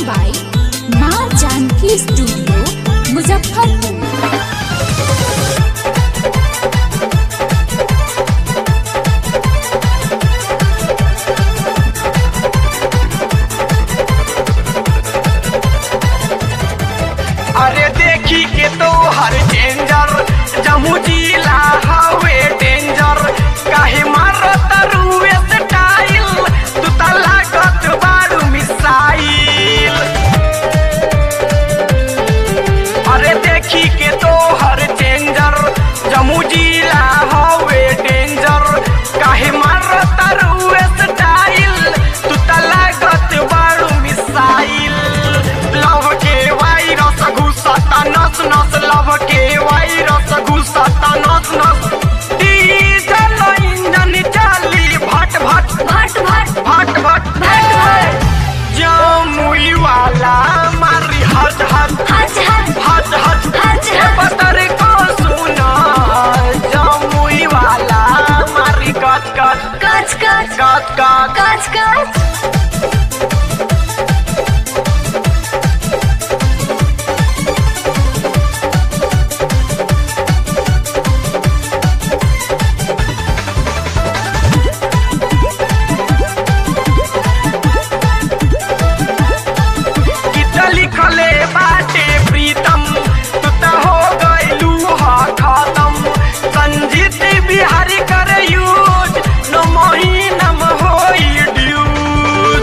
by माँ Janaki studio Muzaffarpur अरे देखी के तो हर डेंजर जमू जिला हवे डेंजर काहे मारत रुए स्टाइल तू त लागत बारू मिसाइल अरे देखी के तो हर डेंजर जमू जिला हवे डेंजर काहे मारत रुए स्टाइल तू त लागत बारू मिसाइल लव के वायरस घुसता नस नस लव के वायरस घुसता नस नस डीजल इंजन चाली भट भट भट भट भट भट भट। जमुई वाला मारी हज हज हज हज हज हज हज ए हज। पतर को सुना जमुई वाला मारी कच कच कच कच कच कच कच कच गीत लिखले बाटे प्रीतम तू त हो गइलू हा खत्म संजीत बिहारी कर यूज न महीनम होई ड्यूज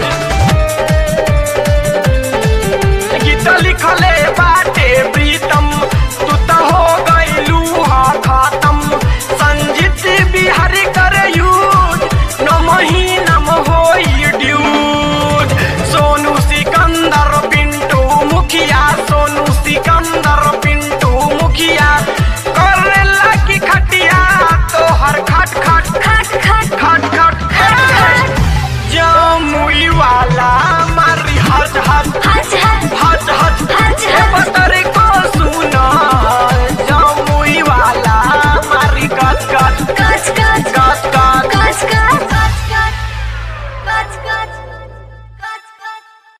गीत लिखले बाटे प्रीतम तू त हो गइलू हा खत्म संजीत बिहारी कर यूज न महीनम होई ड्यूज सोनू सिकंदर पिंटू मुखिया सोनू सिकंदर पिंटू मुखिया करे लगी खटिया तो हर खट खट खट खट खट खट खट खट जमुई वाला मारी हज हज